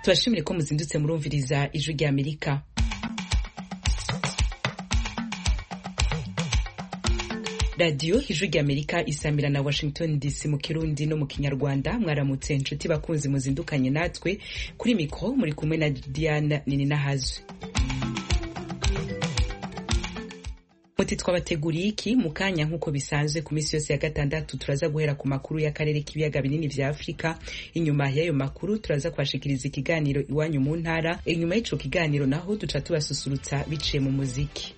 tubashimire ko muzindutse murumviriza ijwi rya amerika radiyo ijwi rya amerika isamira na washington dc mu kirundi no mu kinyarwanda mwaramutse inshuti bakunzi muzindukanye natwe kuri mikoro muri kumwe na diana nininahazwe muti twabateguriye iki mu kanya nk'uko bisanzwe ku minsi yose ya gatandatu turaza guhera ku makuru y'akarere k'ibiyaga binini vya afurika inyuma y'ayo makuru turaza kubashikiriza ikiganiro iwanyu mu ntara inyuma y'ico kiganiro naho duca tubasusurutsa biciye mu muziki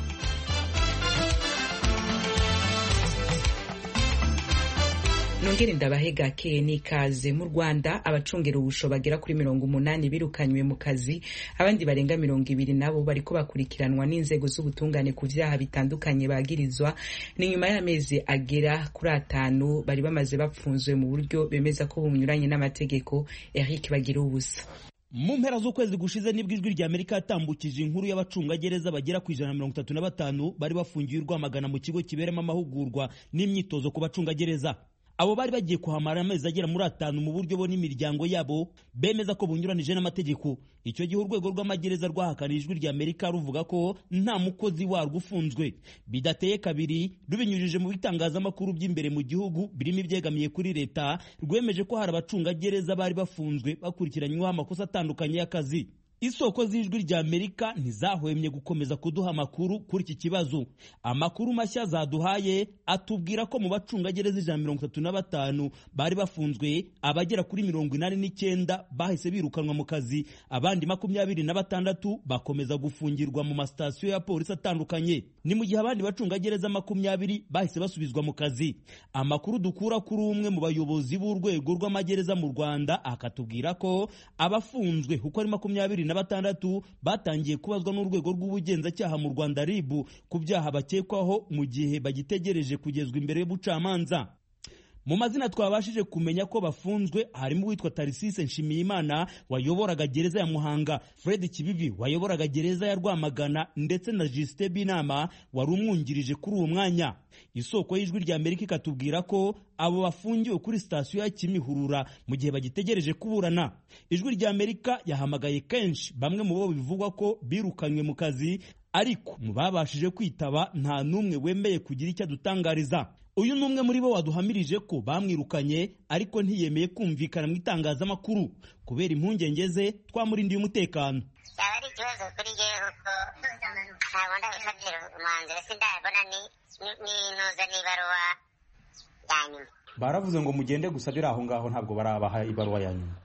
nongere ndabahe gakeye n'ikaze mu rwanda abacungera ubusho bagera kuri mirongo umunani birukanywe mu kazi abandi barenga mirongo ibiri nabo bariko bakurikiranwa n'inzego z'ubutungane ku vyaha bitandukanye bagirizwa ni nyuma y'amezi agera kuri atanu bari bamaze bapfunzwe mu buryo bemeza ko bunyuranye n'amategeko eric bagira ubusa mu mpera z'ukwezi gushize nibwo ijwi rya amerika yatambukije inkuru y'abacungagereza bagera ku ijana na mirongo itatu na batanu bari bafungiwe rwamagana mu kigo kiberamo amahugurwa n'imyitozo ku bacungagereza abo bari bagiye kuhamara amezi agera muri atanu mu buryo bo n'imiryango yabo bemeza ko bunyuranije n'amategeko icyo gihe urwego rw'amagereza rwahakanira ijwi rya amerika ruvuga ko nta mukozi warwo ufunzwe bidateye kabiri rubinyujije mu bitangazamakuru by'imbere mu gihugu birimo ibyegamiye kuri leta rwemeje ko hari abacungagereza bari bafunzwe bakurikiranyweho amakosa atandukanye y'akazi isoko z'ijwi rya amerika ntizahwemye gukomeza kuduha amakuru kuri iki kibazo amakuru mashya zaduhaye atubwira ko mu bacungagereza ijana mirongo itatu na batanu bari bafunzwe abagera kuri mirongo inani n'icyenda bahise birukanwa mu kazi abandi makumyabiri na batandatu bakomeza gufungirwa mu masitasiyo ya polisi atandukanye ni mu gihe abandi bacungagereza makumyabiri bahise basubizwa mu kazi amakuru dukura kuri umwe mu bayobozi b'urwego rw'amagereza mu rwanda akatubwira ko abafunzwe uko ari makumyabiri na batandatu batangiye kubazwa n'urwego rw'ubugenzacyaha mu Rwanda RIB ku byaha bakekwaho mu gihe bagitegereje kugezwa imbere y'ubucamanza mu mazina twabashije kumenya ko bafunzwe harimo uwitwa Tarisise Nshimiyimana wayoboraga gereza ya Muhanga Fred Kibibi wayoboraga gereza ya Rwamagana ndetse na Justin Binama wari umwungirije kuri uwo mwanya isoko y'ijwi rya Amerika ikatubwira ko abo bafungiwe kuri sitasiyo ya Kimihurura mu gihe bagitegereje kuburana ijwi rya Amerika yahamagaye kenshi bamwe mu bo bivugwa ko birukanywe mu kazi ariko mu babashije kwitaba nta n'umwe wemeye kugira icyo adutangariza uyu ni umwe muri bo waduhamirije ko bamwirukanye ariko ntiyemeye kumvikana mu itangazamakuru kubera impungenge ze twamurindiye umutekano yaba ari ikibazo kuri jyewe kuko ntabwo ndabifatira umwanzuro sindabona n'intuza n'ibaruwa ya nyuma baravuze ngo mugende gusa biri aho ngaho ntabwo barabaha ibaruwa ya nyuma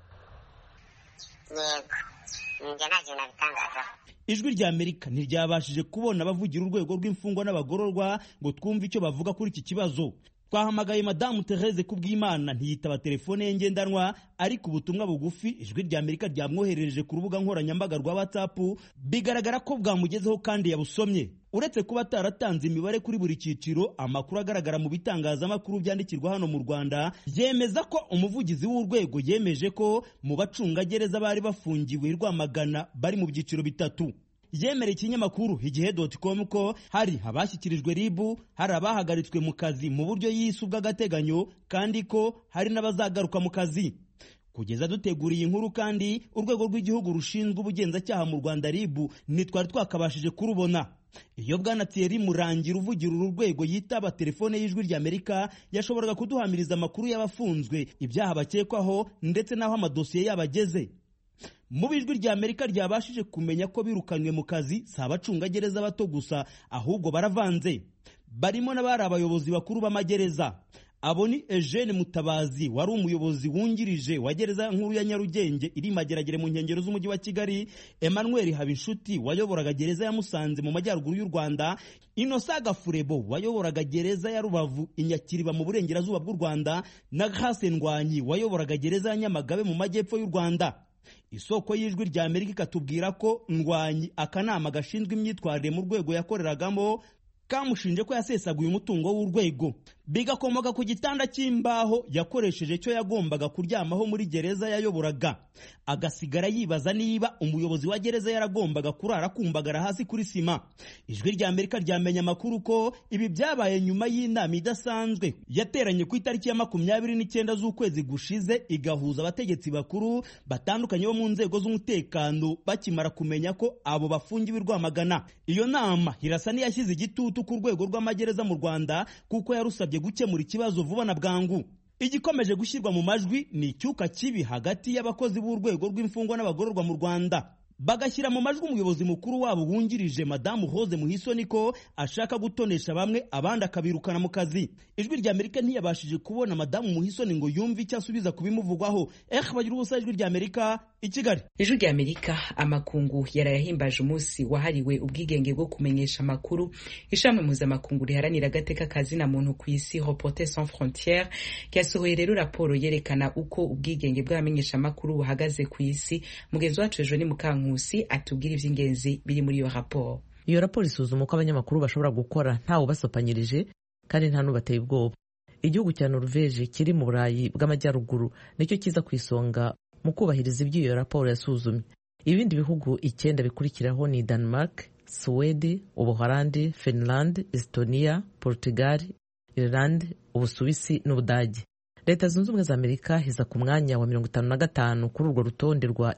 yego njye nta kintu nabitangazaho ijwi rya amerika ntiryabashije kubona abavugira urwego rw'imfungwa n'abagororwa ngo twumve icyo bavuga kuri iki kibazo twahamagaye madamu Therese Kubwimana ntiyitaba telefone ye ngendanwa ariko ubutumwa bugufi ijwi rya Amerika ryamwoherereje ku rubuga nkoranyambaga rwa WhatsApp bigaragara ko bwamugezeho kandi yabusomye uretse kuba ataratanze imibare kuri buri cyiciro amakuru agaragara mu bitangazamakuru byandikirwa hano mu Rwanda yemeza ko umuvugizi w'urwego yemeje ko mu bacungagereza bari bafungiwe Rwamagana bari mu byiciro bitatu yemereye ikinyamakuru igihe.com ko hari abashyikirijwe ribu hari abahagaritswe mu kazi mu buryo yise ubw'agateganyo kandi ko hari n'abazagaruka mu kazi kugeza duteguriye inkuru kandi urwego rw'igihugu rushinzwe ubugenzacyaha mu Rwanda ribu ntitwari twakabashije kurubona iyo bwana Thierry Murangira uvugira uru rwego yitaba telefone y'ijwi rya Amerika yashoboraga kuduhamiriza amakuru y'abafunzwe ibyaha bakekwaho ndetse n'aho amadosiye yabo ageze mu bijwi rya Amerika ryabashije kumenya ko birukanywe mu kazi si abacungagereza bato gusa ahubwo baravanze barimo n'abari abayobozi bakuru b'amagereza abo ni Eugene Mutabazi wari umuyobozi wungirije wa gereza nkuru ya Nyarugenge iri mageragere mu nkengero z'umujyi wa Kigali Emmanuel Habinshuti wayoboraga gereza ya Musanze mu majyaruguru y'u Rwanda Innocent Gafurebo wayoboraga gereza ya Rubavu inyakiriba mu burengerazuba bw'u Rwanda na Grace Ndwanyi wayoboraga gereza ya Nyamagabe mu majyepfo y'u Rwanda isoko y'ijwi rya Amerika ikatubwira ko ndwanyi akanama gashinzwe imyitwarire mu rwego yakoreragamo kamushinje ko yasesaguye umutungo w'urwego bigakomoka ku gitanda cy'imbaho yakoresheje cyo yagombaga kuryamaho muri gereza yayoboraga agasigara yibaza niba umuyobozi wa gereza yaragombaga kurara kumbagara hasi kuri sima ijwi rya amerika ryamenye amakuru ko ibi byabaye nyuma y'inama idasanzwe yateranye ku itariki ya makumyabiri n'icyenda z'ukwezi gushize igahuza abategetsi bakuru batandukanye bo mu nzego z'umutekano bakimara kumenya ko abo bafungiwe i rwamagana iyo nama irasa n'iyashyize igitutu ku rwego rw'amagereza mu rwanda kuko yarusabye gukemura ikibazo vuba na bwangu igikomeje gushyirwa mu majwi ni icyuka kibi hagati y'abakozi b'urwego rw'imfungwa n'abagororwa mu rwanda bagashyira mu majwi umuyobozi mukuru wabo wungirije madamu Rose Muhisoni ko ashaka gutonesha bamwe abandi akabirukana mu kazi ijwi rya Amerika ntiyabashije kubona madamu Muhisoni ngo yumve icyo asubiza kubimuvugwaho eh bagira ubusa ijwi rya Amerika i Kigali ijwi rya Amerika amakungu yarayahimbaje umunsi wahariwe ubwigenge bwo kumenyesha amakuru ishami mpuzamakungu riharanira agateka kazina muntu ku isi Reporters sans frontières ryasohoye rero raporo yerekana uko ubwigenge bw'abamenyesha amakuru buhagaze ku isi mugenzi wacu ejo ni mukanku Nkusi atubwira iby'ingenzi biri muri iyo raporo iyo raporo isuzuma uko abanyamakuru bashobora gukora ntawe ubasopanyirije kandi nta n'ubateye ubwoba igihugu cya Norvege kiri mu burayi bw'amajyaruguru nicyo kiza ku isonga mu kubahiriza ibyo iyo raporo yasuzumye ibindi bihugu icyenda bikurikiraho ni Denmark Suwede Ubuholandi Finland Estonia Portugal Ireland Ubusuwisi n'Ubudage leta zunze ubumwe za Amerika iza ku mwanya wa mirongo itanu na gatanu kuri urwo rutonde rwa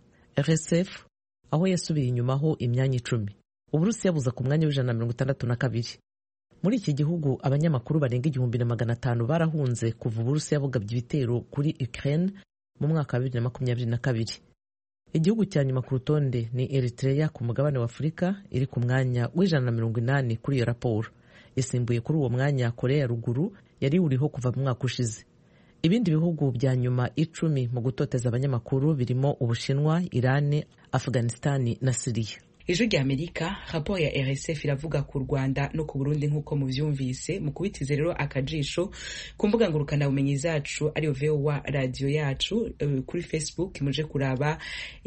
RSF aho yasubiye inyumaho imyanya icumi uburusiya buza ku mwanya w'ijana na mirongo itandatu na kabiri muri iki gihugu abanyamakuru barenga igihumbi na magana atanu barahunze kuva uburusiya bugabye ibitero kuri Ukraine mu mwaka wa bibiri na makumyabiri na kabiri igihugu cya nyuma ku rutonde ni Eritrea ku mugabane wa Afurika iri ku mwanya w'ijana na mirongo inani kuri iyo raporo isimbuye kuri uwo mwanya Korea ya ruguru yari uriho kuva mu mwaka ushize ibindi bihugu bya nyuma icumi mu gutoteza abanyamakuru birimo ubushinwa irani afghanistani na siriya ijwi rya amerika raporo ya rsf iravuga ku rwanda no ku burundi nk'uko mubyumvise mu kubitiza rero akajisho ku mbuga ngurukanabumenyi zacu ariyo vowa radiyo yacu uh, kuri facebook muje kuraba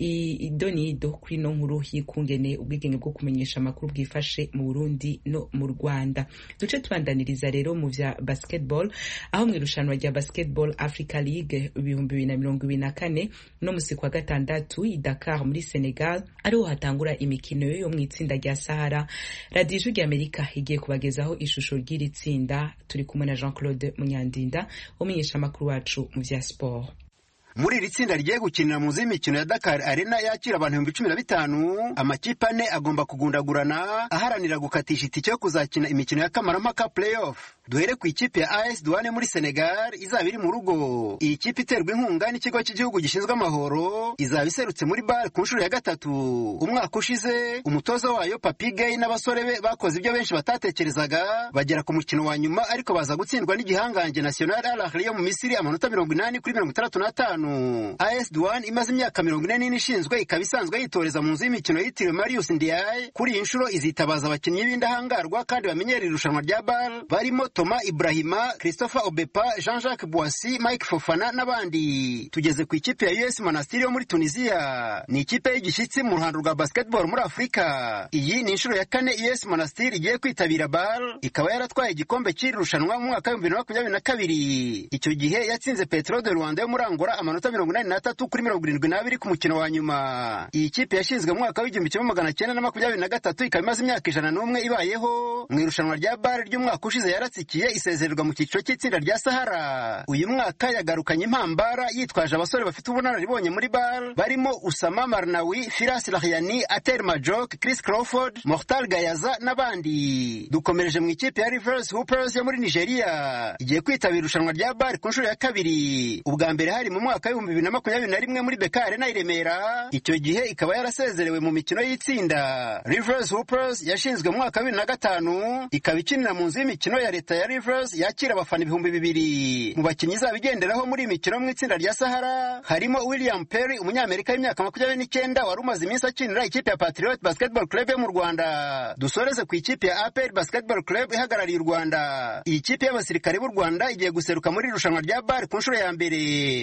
ido n'ido kuri ino nkuru y'ikungene ubwigenge bwo kumenyesha amakuru bwifashe mu burundi no mu rwanda duce tubandaniriza rero mu vya basketball aho mu irushanwa rya basketball africa league ibihumbi bibiri na mirongo ibiri na kane no musi kwa gatandatu i dakar muri senegal ariho hatangura imikino imikino yo mu itsinda rya sahara radiyo ijwi ry'amerika igiye kubagezaho ishusho ry'iri tsinda turi kumwe na jean claude munyandinda umenyesha amakuru wacu mu bya siporo muri iri tsinda rigiye gukinira mu z'imikino ya Dakar Arena yakira abantu ibihumbi cumi na bitanu amakipe ane agomba kugundagurana aharanira gukatisha itike yo kuzakina imikino ya kamarampaka playoff duhere ku ikipe ya AS Douane muri Senegal izaba iri mu rugo iyi kipe iterwa inkunga n'ikigo cy'igihugu gishinzwe amahoro izaba iserutse muri bar ku nshuro ya gatatu umwaka ushize umutoza wayo Papi Gay n'abasore be bakoze ibyo benshi batatekerezaga bagera ku mukino wa nyuma ariko baza gutsindwa n'igihangange National Al Ahly yo mu Misiri amanota mirongo inani kuri mirongo itandatu n'atanu AS Douane imaze imyaka mirongo ine n'ine ishinzwe ikaba isanzwe yitoreza mu nzu y'imikino yitiriwe Marius Ndiaye kuri iyi nshuro izitabaza abakinnyi b'indahangarwa kandi bamenyera irushanwa rya BAL barimo Thomas Ibrahima Christopher Obepa Jean-Jacques Boissy Mike Fofana n'abandi tugeze ku ikipe ya US Monastir yo muri Tunisia ni ikipe y'igishyitsi mu ruhando rwa basketball muri Afurika iyi ni inshuro ya kane US Monastir igiye kwitabira BAL ikaba yaratwaye igikombe cy'iri rushanwa mu mwaka w'ibihumbi bibiri na makumyabiri na kabiri icyo gihe yatsinze Petro de Rwanda yo muri Angola amanota mirongo inani n'atatu kuri mirongo irindwi n'abiri ku mukino wa nyuma iyi kipe yashinzwe mu mwaka w'igihumbi kimwe magana cyenda na makumyabiri na gatatu ikaba imaze imyaka ijana n'umwe ibayeho mu irushanwa rya bare ry'umwaka ushize yaratsikiye isezererwa mu cyiciro cy'itsinda rya sahara uyu mwaka yagarukanye impambara yitwaje abasore bafite ubunararibonye muri bar barimo usama marnawi firas lahyani ater majok chris crawford mortal gayaza n'abandi dukomereje mu ikipe ya rivers hoopers yo muri nigeria igiye kwitabira irushanwa rya bar ku nshuro ya kabiri ubwa mbere hari mu mwaka w'ibihumbi bibiri na makumyabiri na rimwe muri beka arena i remera icyo gihe ikaba yarasezerewe mu mikino y'itsinda rivers hoopers yashinzwe mu mwaka wa bibiri na gatanu ikaba ikinira mu nzu y'imikino ya leta ya rivers yakira abafana ibihumbi bibiri mu bakinnyi izaba igenderaho muri iyi mikino mu itsinda rya sahara harimo william perry umunyamerika w'imyaka makumyabiri n'icyenda wari umaze iminsi akinira ikipe ya patriot basketball club yo mu rwanda dusoreze ku ikipe ya apr basketball club ihagarariye u rwanda iyi kipe y'abasirikare b'u rwanda igiye guseruka muri irushanwa rya bar ku nshuro ya mbere nubwo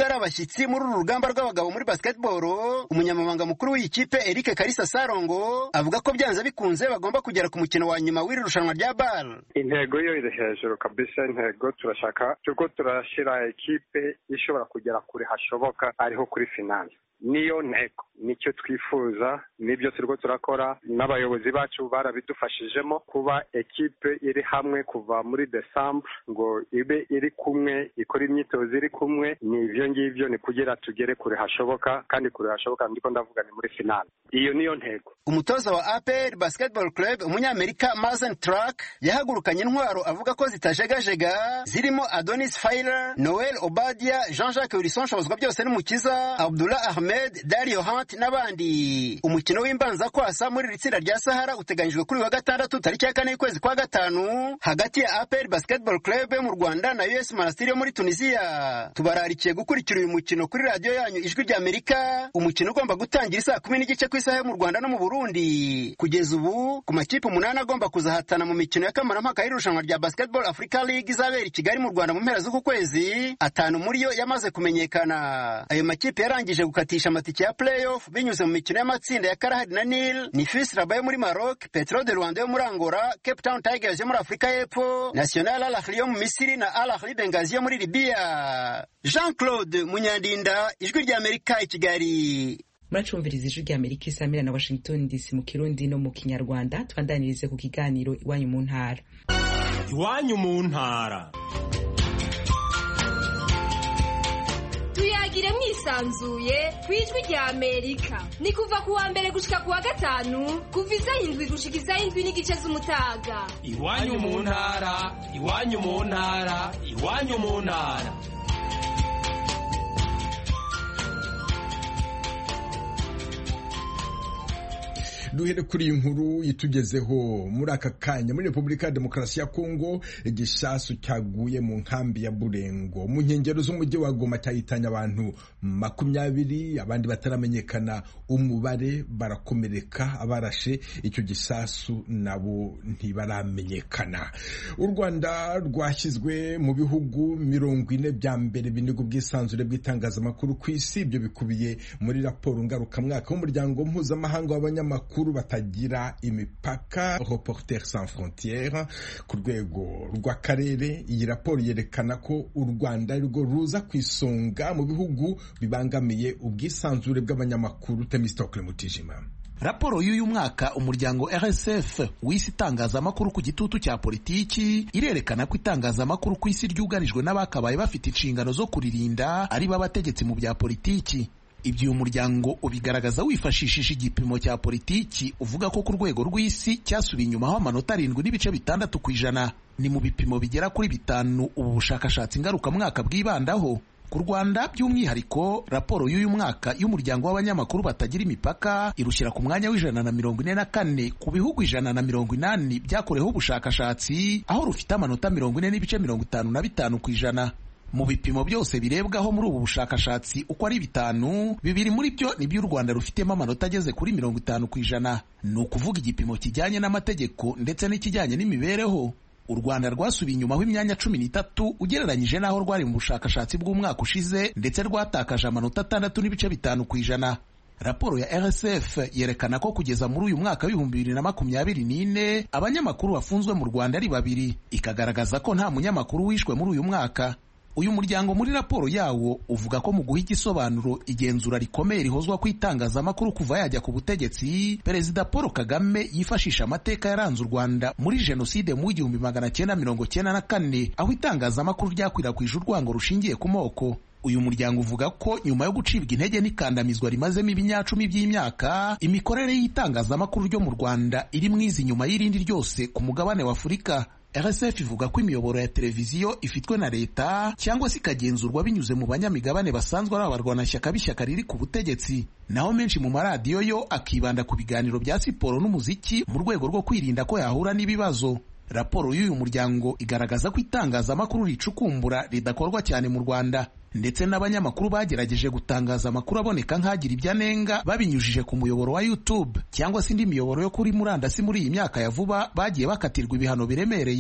ari abashyitsi muri uru rugamba rw'abagabo muri basketball umunyamabanga mukuru w'iyi kipe Eric Kalisa Sarongo avuga ko byanze bikunze bagomba kugera ku mukino wa nyuma w'iri rushanwa rya BAL intego yo iri hejuru kabisa intego turashaka turiko turashyira ekipe ishobora kugera kure hashoboka ariho kuri finale niyo ntego nicyo twifuza nibyo turiko turakora n'abayobozi bacu barabidufashijemo kuba ekipe iri hamwe kuva muri desambre ngo ibe iri kumwe ikora imyitozo iri kumwe ni ivyo ngivyo ni kugira tugere kure hashoboka kandi kure hashoboka ndiko ndavuga ni muri finale iyo niyo ntego umutoza wa APR Basketball Club umunyamerika Mazen Track yahagurukanye intwaro avuga ko zitajegajega zirimo Adonis Failer Noel Obadia Jean-Jacques Wilson Shobozwa byose n'umukiza Abdullah Ahmed Dario Hunt n'abandi umukino w'imbanza kwasa muri iri tsinda rya Sahara uteganyijwe kuri wa gatandatu tariki ya kane y'ukwezi kwa gatanu hagati ya APR Basketball Club yo mu Rwanda na US Monastir yo muri Tunisia tubararikiye gukurikira uyu mukino kuri radiyo yanyu ijwi rya Amerika umukino ugomba gutangira isaa kumi n'igice ku isaha yo mu Rwanda no mu Burundi kugeza ubu ku makipe umunani agomba kuzahatana mu mikino ya kamarampaka y'irushanwa rya Basketball Africa League izabera i Kigali mu Rwanda mu mpera z'uku kwezi atanu muri yo yamaze kumenyekana ayo makipe yarangije gukatisha amatike ya playoff binyuze mu mikino y'amatsinda ya Karahadi na Nil ni FIS Rabat yo muri Maroc Petro de Rwanda yo muri Angola Cape Town Tigers yo muri Afurika y'Epfo National Al Ahly yo mu Misiri na Al Ahly Benghazi yo muri Libya Jean Claude Munyandinda ijwi rya Amerika i Kigali muracumviriza ijwi rya amerika isamira na washington dc mu kirundi no mu kinyarwanda twandanirize ku kiganiro iwanyu mu ntara iwanyu mu ntara tuyagire mwisanzuye ku ijwi rya amerika ni kuva ku wa mbere gushika ku wa gatanu kuva isaha indwi gushika isaha indwi n'igice z'umutaga iwanyu mu ntara iwanyu mu ntara iwanyu mu ntara duhere kuri iyi nkuru itugezeho muri aka kanya muri repubulika ya demokarasi ya kongo igisasu cyaguye mu nkambi ya burengo mu nkengero z'umujyi wa goma cyahitanye abantu makumyabiri abandi bataramenyekana umubare barakomereka abarashe icyo gisasu nabo ntibaramenyekana u rwanda rwashyizwe mu bihugu mirongo ine bya mbere biniga ubwisanzure bw'itangazamakuru ku isi ibyo bikubiye muri raporo ngarukamwaka w'umuryango mpuzamahanga w'abanyamakuru batagira imipaka Reporters sans frontières ku rwego rw'akarere iyi raporo yerekana ko u Rwanda arirwo ruza ku isonga mu bihugu bibangamiye ubwisanzure bw'abanyamakuru Temistokle Mutijima raporo y'uyu mwaka umuryango RSF w'isi itangazamakuru ku gitutu cya politiki irerekana ko itangazamakuru ku isi ryugarijwe n'abakabaye bafite inshingano zo kuririnda ari bo abategetsi mu bya politiki ibyo uyu muryango ubigaragaza wifashishije igipimo cya politiki uvuga ko ku rwego rw'isi cyasubiye inyuma aho amanota arindwi n'ibice bitandatu ku ijana ni mu bipimo bigera kuri bitanu ubu bushakashatsi ngarukamwaka bwibandaho ku rwanda by'umwihariko raporo y'uyu mwaka y'umuryango w'abanyamakuru batagira imipaka irushyira ku mwanya w'ijana na mirongo ine na kane ku bihugu ijana na mirongo inani byakoreweho ubushakashatsi aho rufite amanota mirongo ine n'ibice mirongo itanu na bitanu ku ijana mu bipimo byose birebwaho muri ubu bushakashatsi uko ari bitanu bibiri muri byo nibyo u rwanda rufitemo amanota ageze kuri mirongo itanu ku ijana ni ukuvuga igipimo kijyanye n'amategeko ndetse n'ikijyanye n'imibereho u rwanda rwasubiye inyumaho imyanya cumi n'itatu ugereranyije n'aho rwari mu bushakashatsi bw'umwaka ushize ndetse rwatakaje amanota atandatu n'ibice bitanu ku ijana raporo ya rsf yerekana ko kugeza muri uyu mwaka w'ibihumbi bibiri na makumyabiri n'ine abanyamakuru bafunzwe mu rwanda ari babiri ikagaragaza ko nta munyamakuru wishwe muri uyu mwaka uyu muryango muri raporo yawo uvuga ko mu guha igisobanuro igenzura rikomeye rihozwa ku itangazamakuru kuva yajya ku butegetsi perezida paul kagame yifashisha amateka yaranze u rwanda muri jenoside mu w'igihumbi magana cyenda mirongo cyenda na kane aho itangazamakuru ryakwirakwije urwango rushingiye ku moko uyu muryango uvuga ko nyuma yo gucibwa intege n'ikandamizwa rimazemo ibinyacumi by'imyaka imikorere y'itangazamakuru ryo mu rwanda iri mwiza inyuma y'irindi ryose ku mugabane wa afurika RSF ivuga ko imiyoboro ya televiziyo ifitwe na leta cyangwa se ikagenzurwa binyuze mu banyamigabane basanzwe ari abarwanashyaka b'ishyaka riri ku butegetsi naho menshi mu maradiyo yo akibanda ku biganiro bya siporo n'umuziki mu rwego rwo kwirinda ko yahura n'ibibazo raporo y'uyu muryango igaragaza ko itangazamakuru ricukumbura ridakorwa cyane mu rwanda ndetse n'abanyamakuru bagerageje gutangaza amakuru aboneka nk'agira ibyo anenga babinyujije ku muyoboro wa YouTube cyangwa se indi miyoboro yo kuri murandasi muri iyi myaka ya vuba bagiye bakatirwa ibihano biremereye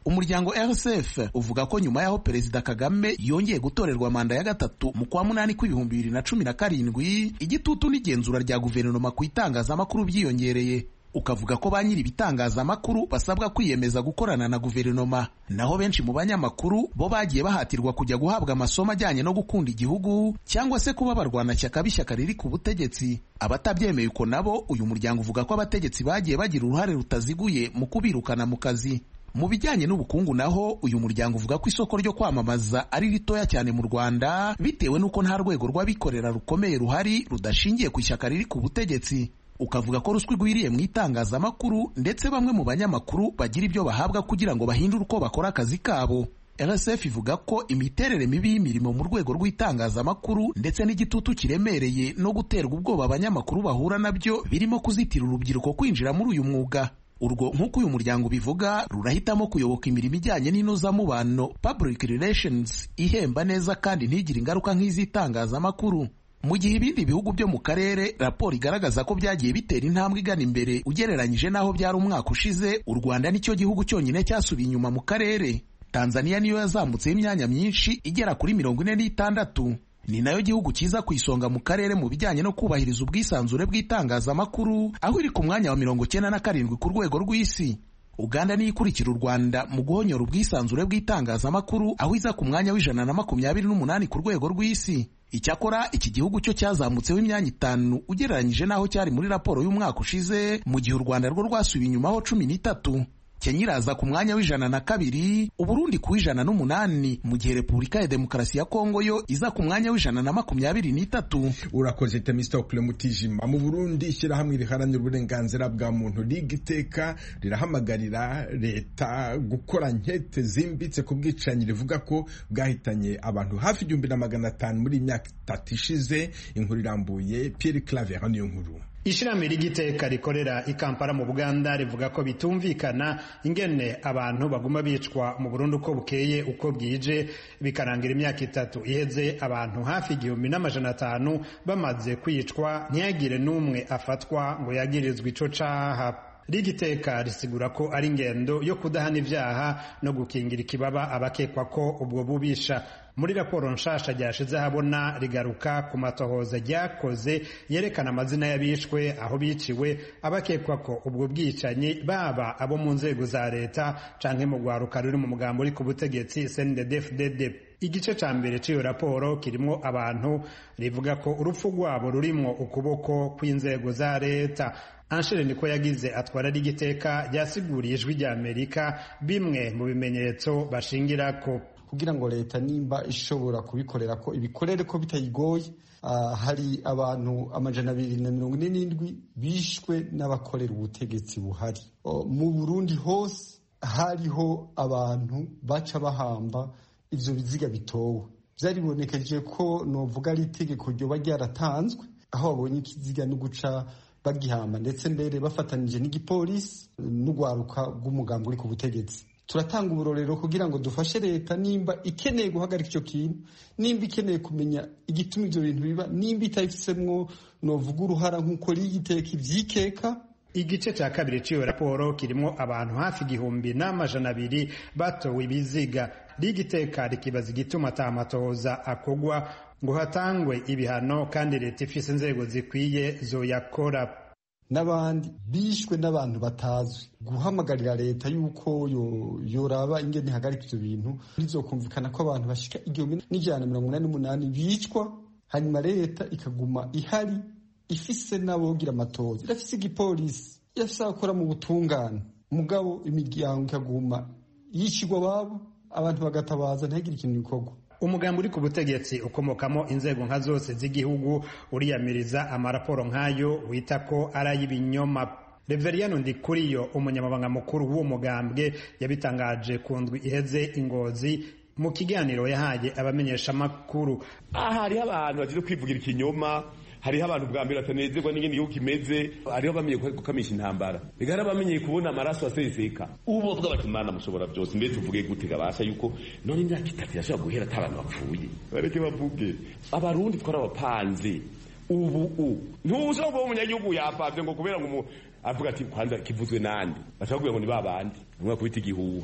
umuryango rsf uvuga ko nyuma y'aho perezida kagame yongeye gutorerwa manda ya gatatu mu kwa munani kw'ibihumbi bibiri na cumi na karindwi igitutu n'igenzura rya guverinoma ku itangazamakuru byiyongereye ukavuga ko ba nyiri ibitangazamakuru basabwa kwiyemeza gukorana na guverinoma naho benshi mu banyamakuru bo bagiye bahatirwa kujya guhabwa amasomo ajyanye no gukunda igihugu cyangwa se kuba abarwanashyaka b'ishyaka riri ku butegetsi abatabyemeye uko nabo uyu muryango uvuga ko abategetsi bagiye bagira uruhare rutaziguye mu kubirukana mu kazi mu bijyanye n'ubukungu naho uyu muryango uvuga ko isoko ryo kwamamaza ari ritoya cyane mu rwanda bitewe n'uko nta rwego rw'abikorera rukomeye ruhari rudashingiye ku ishyaka riri ku butegetsi ukavuga ko ruswa igwiriye mu itangazamakuru ndetse bamwe mu banyamakuru bagira ibyo bahabwa kugira ngo bahindure uko bakora akazi kabo rsf ivuga ko imiterere mibi y'imirimo mu rwego rw'itangazamakuru ndetse n'igitutu kiremereye no guterwa ubwoba abanyamakuru bahura nabyo birimo kuzitira urubyiruko kwinjira muri uyu mwuga urwo nk'uko uyu muryango ubivuga rurahitamo kuyoboka imirimo ijyanye n'inozamubano public relations ihemba neza kandi ntigire ingaruka nk'iz'itangazamakuru mu gihe ibindi bihugu byo mu karere raporo igaragaza ko byagiye bitera intambwe igana imbere ugereranyije n'aho byari umwaka ushize u rwanda nicyo gihugu cyonyine cyasubiye inyuma mu karere tanzania niyo yazamutseho imyanya myinshi igera kuri mirongo ine n'itandatu ni nayo gihugu cyiza ku isonga mu karere mu bijyanye no kubahiriza ubwisanzure bw'itangazamakuru aho iri ku mwanya wa mirongo cyenda na karindwi ku rwego rw'isi uganda niyo ikurikira u rwanda mu guhonyora ubwisanzure bw'itangazamakuru aho iza ku mwanya w'ijana na makumyabiri n'umunani ku rwego rw'isi icyakora iki gihugu cyo cyazamutseho imyanya itanu ugereranyije n'aho cyari muri raporo y'umwaka ushize mu gihe u rwanda rwo rwasubiye inyumaho cumi n'itatu kenya iraza ku mwanya w'ijana na kabiri uburundi ku w'ijana n'umunani mu gihe repubulika ya demokarasi ya kongo yo iza ku mwanya w'ijana na makumyabiri n'itatu urakoze temistokule mutijima mu burundi ishyirahamwe riharanira uburenganzira bwa muntu rigiteka rirahamagarira leta gukora nkete zimbitse ku bwicanyi rivuga ko bwahitanye abantu hafi igihumbi na magana atanu muri imyaka itatu ishize inkuru irambuye pierre claver niyo nkuru ishirahamwe ry'igiteka rikorera i Kampala mu Buganda rivuga ko bitumvikana ingene abantu baguma bicwa mu Burundi uko bukeye uko bwije bikarangira imyaka itatu iheze abantu hafi igihumbi n'amajana atanu bamaze kwicwa ntiyagire n'umwe afatwa ngo yagirizwe ico caha rigiteka risigura ko ari ingendo yo kudahana ibyaha no gukingira ikibaba abakekwa ko ubwo bubisha muri raporo nshasha ryashize habona rigaruka ku matohoza ryakoze yerekana amazina y'abishwe aho biciwe abakekwa ko ubwo bwicanyi baba abo mu nzego za leta canke mu rwaruka ruri mu mugambo uri ku butegetsi CNDD-FDD igice ca mbere c'iyo raporo kirimwo abantu rivuga ko urupfu rwabo rurimwo ukuboko kw'inzego za leta Anshere niko yagize atwara rigiteka ryasiguriye ijwi rya Amerika bimwe mu bimenyetso bashingirako kugira ngo leta nimba ishobora kubikorera ko ibikorere ko bitayigoye uh, hari abantu amajana abiri na mirongo ine n'indwi bishwe n'abakorera ubutegetsi buhari uh, mu Burundi hose hariho abantu baca bahamba ivyo biziga bitowe vyaribonekeje ko novuga ari itegeko ryoba ryaratanzwe aho babonye ikiziga no guca bagihamba ndetse mbere bafatanije n'igipolisi n'urwaruka rw'umugambi uri ku butegetsi turatanga uburorero kugira ngo dufashe leta nimba ikeneye guhagarika icyo kintu nimba ikeneye kumenya igituma ibyo bintu biba nimba itabifisemwo novuga uruhara nk'uko rigiteka ivyikeka igice cya kabiri cy'iyo raporo kirimo abantu hafi igihumbi n'amajana abiri batowe ibiziga rigiteka rikibaza igituma atamatohoza akogwa ngo hatangwe ibihano kandi leta ifise inzego zikwiye zoyakora n'abandi bishwe n'abantu batazwi guhamagarira leta yuko yoraba ingene ihagarika ivyo bintu bizokumvikana ko abantu bashika igihumbi n'ijana mirongo inani n'umunani bicwa hanyuma leta ikaguma ihari ifise n'abogira amatoza irafise igipolisi irafise abakora mu butungane mugabo imiryango ikaguma yicirwa babo abantu bagatabaza ntihagire ikintu gikorwa umugambi uri ku butegetsi ukomokamo inzego nka zose z'igihugu uriyamiriza amaraporo nk'ayo wita ko ari ay'ibinyoma reveriyano ndikuriyo umunyamabanga mukuru w'uwo mugambwe yabitangaje ku ndwi iheze ingozi mu kiganiro yahaye abamenyeshamakuru aha hariho abantu bagize kwivugira ikinyoma hariho abantu bwa mbere batanezerwa n'ingene igihugu kimeze hariho bamenye gukamisha intambara reka hari abamenyeye kubona amaraso aseseka ubu bavuga bati mana mushobora byose mbere tuvuge gute gabasha yuko none imyaka itatu irashobora guhera ata abantu bapfuye bareke bavuge abarundi twarabapanze ubu u ntushobora kuba umunyagihugu yapavye ngo kubera ngo avuga ati kwanza kivuzwe nande bashobora kugira ngo ni babandi umwe kubita igihuha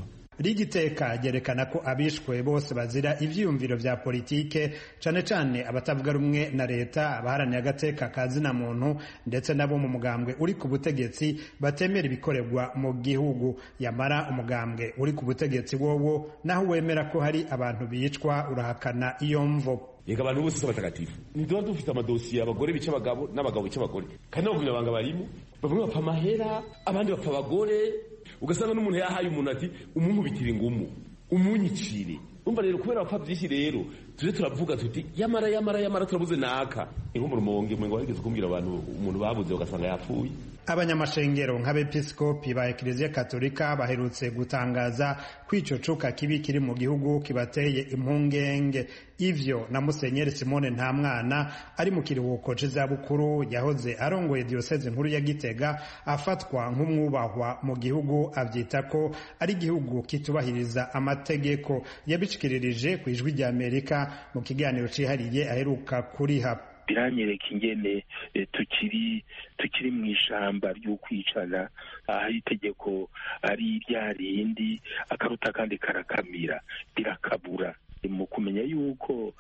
rigiteka ryerekana ko abishwe bose bazira ivyiyumviro vya politike cane cane abatavuga rumwe na leta abaharaniye agateka ka zina muntu ndetse nabo mu mugambwe uri ku butegetsi batemera ibikorerwa mu gihugu yamara umugambwe uri ku butegetsi wowo naho wemera ko hari abantu bicwa urahakana iyo mvo yega abantu bose s'abatagatifu ntiduba dufite amadosiye abagore bica abagabo n'abagabo bica abagore kandi n'abagumyabanga barimo bamwe bapfa amahera abandi bapfa abagore ugasanga n'umuntu yahaye umuntu ati umunkubitire ingumu umunyicire umva rero kubera bapfa byinshi rero tuje turavuga tuti yamara yamara yamara turabuze naka inko mu rumonge mwengo wigeze kumbwira abantu umuntu babuze ugasanga yapfuye abanyamashengero nk'abepiskopi ba ekiliziya katolika baherutse gutangaza ko ico cuka kibi kiri mu gihugu kibateye impungenge ivyo na musenyeri simone nta mwana ari mu kiruhuko c'izabukuru yahoze arongoye diyoseze nkuru ya gitega afatwa nk'umwubahwa mu gihugu avyita ko ari igihugu kitubahiriza amategeko yabishikiririje ku ijwi rya amerika mu kiganiro cihariye aheruka kuriha biranyereka ingene tukiri tukiri mu ishamba ry'ukwicana aho itegeko ari rya rindi akaruta kandi karakamira rirakabura mu kumenya yuko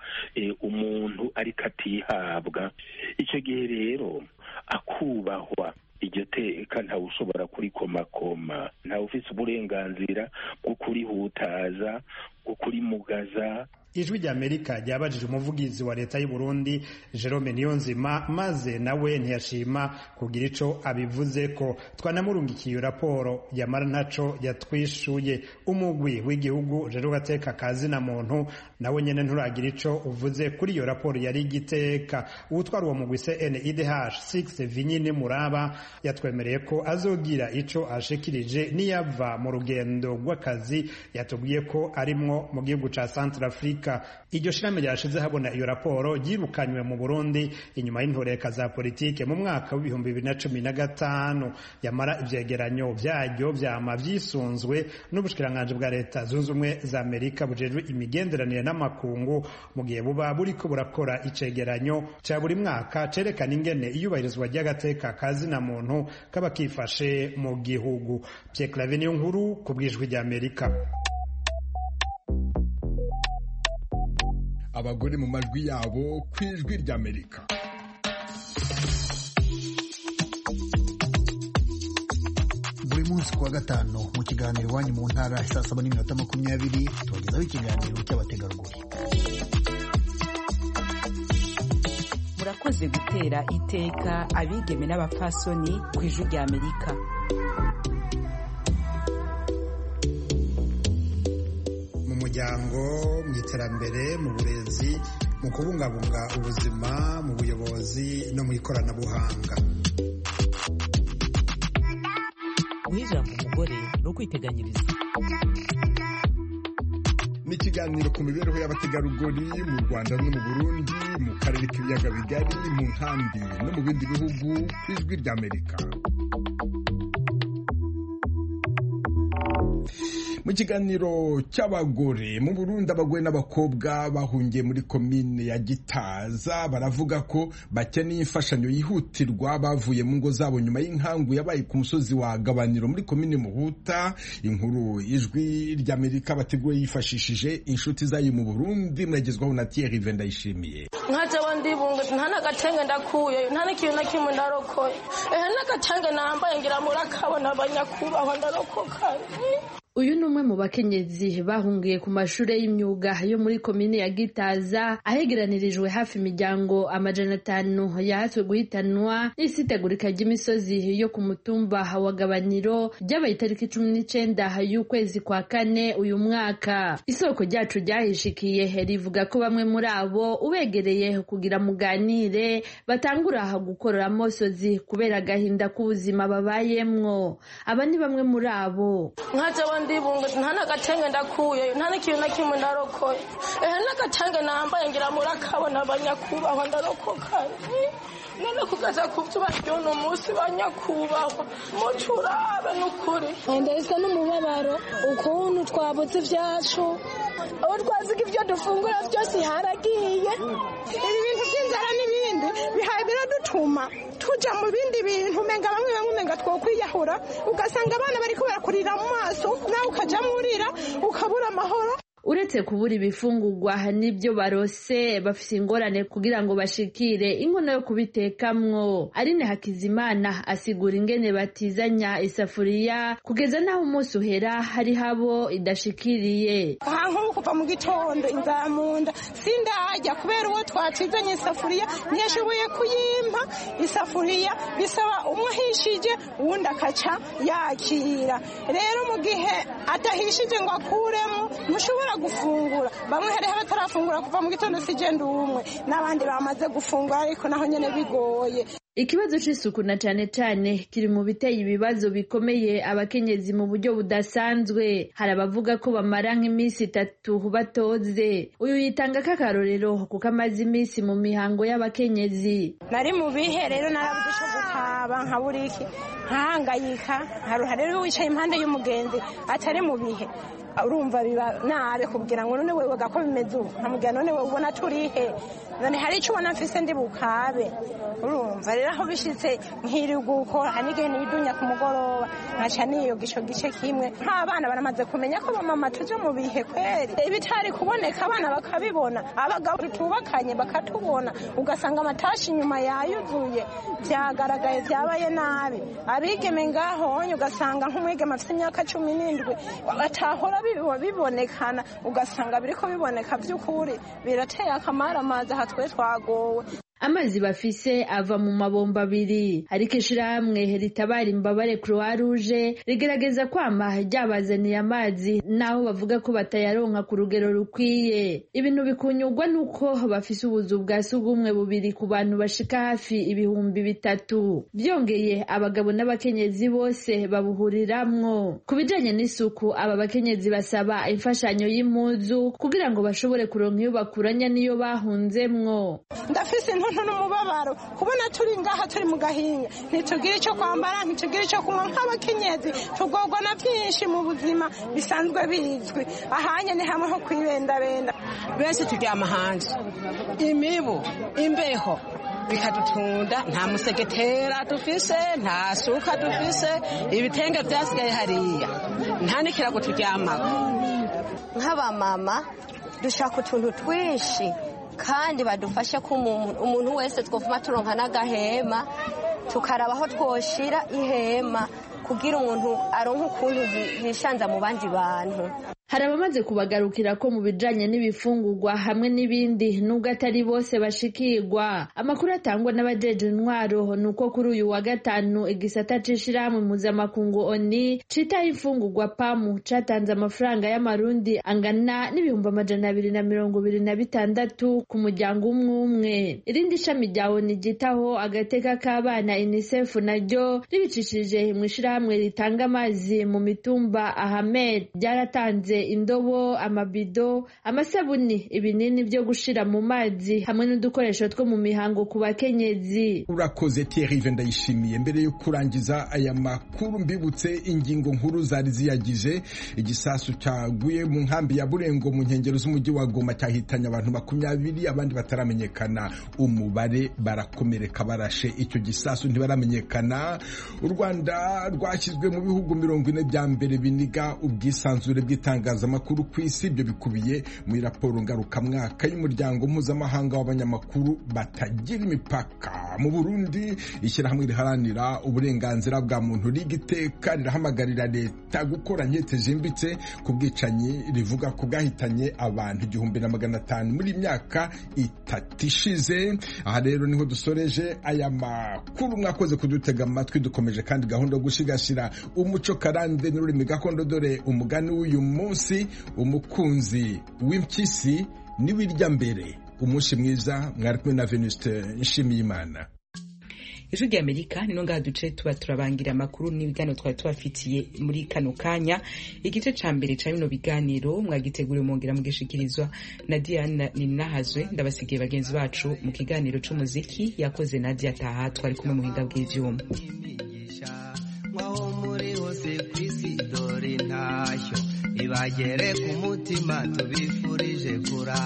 umuntu ariko atihabwa icyo gihe rero akubahwa iryo teka ntawe ushobora kurikomakoma ntawe ufite uburenganzira bwo kurihutaza bwo kurimugaza ijwi rya amerika ryabajije umuvugizi wa leta y'u Burundi Jerome Niyonzima maze nawe ntiyashima kugira ico abivuze ko twanamurungikiye raporo yamara ntaco yatwishuye umugwi w'igihugu rero gateka kazi na muntu nawe nyene nturagira ico uvuze kuri iyo raporo yari igiteka uwutwara uwo mugwi CNIDH 6 Vinyine Muraba yatwemereye ko azogira ico ashikirije niyava mu rugendo rw'akazi yatubwiye ko arimwo mu gihugu ca Centrafrique iryo shirame ryashize habona iyo raporo ryirukanywe mu Burundi inyuma y'intoreka za politike mu mwaka w'ibihumbi bibiri na cumi na gatanu yamara ivyegeranyo vyaryo vyama vyisunzwe n'ubushikiranganji bwa leta zunze ubumwe za amerika bujejwe imigenderanire n'amakungu mu gihe buba buriko burakora icegeranyo ca buri mwaka cerekana ingene iyubahirizwa ry'agateka kazina muntu kaba kifashe mu gihugu Pierre Claver niyo nkuru ku bwijwi rya amerika abagore mu majwi yabo ku ijwi ry'amerika buri munsi kuwa gatanu mu kiganiro iwanyu mu ntara saa saba n'iminota makumyabiri tubagezaho ikiganiro cy'abategarugori murakoze gutera iteka abigeme n'abapfasoni ku ijwi rya amerika mu muryango mu iterambere mu burezi mu kubungabunga ubuzima mu buyobozi no mu ikoranabuhanga guha ijambo umugore ni ukwiteganyiriza ni ikiganiro ku mibereho y'abategarugori mu rwanda no mu burundi mu karere k'ibiyaga bigari mu nkambi no mu bindi bihugu ku ijwi ry'amerika mu kiganiro cy'abagore mu burundi abagore n'abakobwa bahungiye muri komine ya gitaza baravuga ko bakeneye imfashanyo yihutirwa bavuye mu ngo zabo nyuma y'inkangu yabaye ku musozi wa gabaniro muri komine muhuta inkuru ijwi ry'amerika bateguye yifashishije inshuti zayo mu burundi muragezwaho na thierry vendayishimiye nka jewe ndibunga nta n'agatenge ndakuye nta n'ikintu na kimwe ndarokoye ehe n'agatenge nambaye ngira murakabona abanyakubahwa ndarokoka uyu ni umwe mu bakenyezi bahungiye ku mashuri y'imyuga yo muri komine ya gitaza ahegeranirijwe hafi imiryango amajana atanu yahatswe guhitanwa n'isitegurika ry'imisozi yo ku mutumba wa gabaniro ryabaye itariki cumi n'icenda y'ukwezi kwa kane uyu mwaka isoko ryacu ryahishikiye rivuga ko bamwe muri abo ubegereye kugira muganire batangura gukorora amosozi kubera agahinda k'ubuzima babayemwo aba ni bamwe muri abo ndibunga nta n'agatenge ndakuye nta n'ikintu na kimwe ndarokoye ehe n'agatenge nambaye ngira murakabona abanyakubahwa ndarokoka none kugeza ku byo baryona umunsi banyakubahwa mucurabe n'ukuri ndahizwa n'umubabaro ukuntu twabuze ibyacu aho twaziga ibyo dufungura byose haragiye ibi bintu by'inzara n'ibindi bihaye biradutuma tuja mu bindi bintu umenga bamwe bamwe umenga twokwiyahura ugasanga abana bariko barakurira mu maso nawe ukajamwo urira ukabura amahoro uretse kubura ibifungurwa n'ibyo barose bafite ingorane kugira ngo bashikire inkono yo kubitekamwo arine hakizimana asigura ingene batizanya isafuriya kugeza n'aho umunsi uhera hari habo idashikiriye aha nk'ubu kuva mu gitondo inzara mu nda sindajya kubera uwo twatizanye isafuriya ntiyashoboye kuyimpa isafuriya bisaba umwe ahishije uwundi akaca yakira rero mu gihe adahishije ngo akuremo ntushobora gufungura bamwe hariho abatarafungura kuva mu gitondo si genda umwe n'abandi bamaze gufungura ariko naho nyine bigoye ikibazo c'isuku na cane cane kiri mu biteye ibibazo bikomeye abakenyezi mu buryo budasanzwe hari abavuga ko bamara nk'iminsi itatu batoze uyu yitanga k'akarorero kuko amaze iminsi mu mihango y'abakenyezi nari mu bihe rero narabuze ico gutaba nka buriki nkahangayika haruha rero wicaye impande y'umugenzi atari mu bihe urumva biba nabi kubwira ngo none wewe gako bimeze ubu nkamubwira none wewe ubona turihe none hari icyo ubona mfise ndi bukabe urumva rero aho bishitse nkiri gukora hari n'igihe nibidunya ku mugoroba nkaca niyoga ico gice kimwe nk'abana baramaze kumenya ko bamama tuje mu bihe kweri ibitari kuboneka abana bakabibona abagabo tutubakanye bakatubona ugasanga amatashi inyuma yayuzuye vyagaragaye vyabaye nabi abigeme ngahonye ugasanga nk'umwigeme afite imyaka cumi n'indwi batahora bibonekana ugasanga biriko biboneka by'ukuri birateye akamara amazi aha twe twagowe amazi bafise ava mu mabomba abiri ariko ishirahamwe ritabara imbabare croix rouge rigerageza kwama ryabazaniye amazi naho bavuga ko batayaronka ku rugero rukwiye ibintu bikunyurwa nuko bafise ubuzu bwa sugumwe bubiri ku bantu bashika hafi ibihumbi bitatu byongeye abagabo n'abakenyezi bose babuhuriramwo ku bijanye n'isuku aba bakenyezi basaba imfashanyo y'impuzu kugira ngo bashobore kuronka iyo bakuranya n'iyo bahunzemwo ndafise intuntu n'umubabaro kubona turi ngaha turi mu gahinga ntitugire icyo kwambara ntitugire icyo kunywa nk'abakenyezi tugorwa na byinshi mu buzima bisanzwe bizwi ahanye ni hamwe ho kwibendabenda benshi turyama hanze imibu imbeho bikadutunda nta musegetera dufise nta suka dufise ibitenge byasigaye hariya nta n'ikirago turyamako nk'abamama dushaka utuntu twinshi kandi badufashe ko umuntu wese twavuma turonka n'agahema tukaraba aho twoshira ihema kugira umuntu aronke ukuntu yishanza mu bandi bantu hari abamaze kubagarukira ko mu bijanye n'ibifungurwa hamwe n'ibindi nubwo atari bose bashikirwa amakuru atangwa n'abajeje intwaro ni uko kuri uyu wa gatanu igisata c'ishirahamwe mpuzamakungu oni citaho imfungurwa pamu catanze amafaranga y'amarundi angana n'ibihumbi amajana abiri na mirongo ibiri na bitandatu ku muryango umwe umwe irindi shami rya oni ryitaho agateka k'abana unicef naryo ribicishije mw'ishirahamwe ritanga amazi mu mitumba ahamed ryaratanze indobo amabido amasabuni ibinini byo gushira mu mazi hamwe n'udukoresho two mu mihango ku bakenyezi urakoze Thierry ndayishimiye mbere yo kurangiza aya makuru mbibutse ingingo nkuru zari ziyagije igisasu cyaguye mu nkambi ya Burengo mu nkengero z'umujyi wa Goma cyahitanye abantu makumyabiri abandi bataramenyekana umubare barakomereka barashe icyo gisasu ntibaramenyekana u Rwanda rwashyizwe mu bihugu mirongo ine bya mbere biniga ubwisanzure bw'itanga itangazamakuru ku isi ibyo bikubiye muri raporo ngarukamwaka y'umuryango mpuzamahanga w'abanyamakuru batagira imipaka mu burundi ishyirahamwe riharanira uburenganzira bwa muntu riga iteka rirahamagarira leta gukora nkete zimbitse ku bwicanyi rivuga ko bwahitanye abantu igihumbi na magana atanu muri myaka itatu ishize aha rero niho dusoreje aya makuru mwakoze kudutega amatwi dukomeje kandi gahunda yo gusigasira umuco karande n'ururimi gakondo dore umugani w'uyu munsi umukunzi w'impyisi niwirya mbere umunsi mwiza mwari kumwe na venuste nshimiyimana ijwi rya amerika nino ngaha duce tuba turabangira amakuru n'ibiganiro twari tubafitiye muri kano kanya igice ca mbere ca bino biganiro mwagiteguriwe mwongera mugishikirizwa na diana ninahazwe ndabasigiye bagenzi bacu mu kiganiro c'umuziki yakoze nadia taha twari kumwe mu buhinga bw'ivyuma mwaho muri hose kw'isi dore ntashyo ibagere ku mutima tubifurije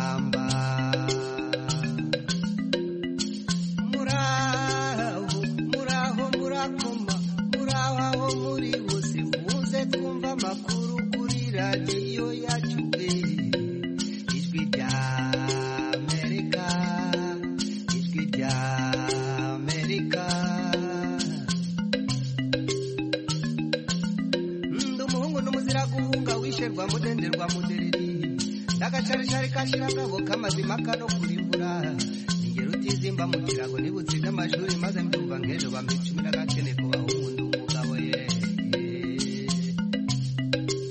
kuramba muraho amakuru kuri radiyo yacu ijwi rya amerika ijwi rya amerika ndi umuhungu n'umuzira guhunga wisherwa mudenderwa mudereri ndagacaricari kashira ngabo kamazima kano kurimbura ningero utizimba mu kirago nibutsinda amashuri maze mbyumva nk'ejo bampa icumi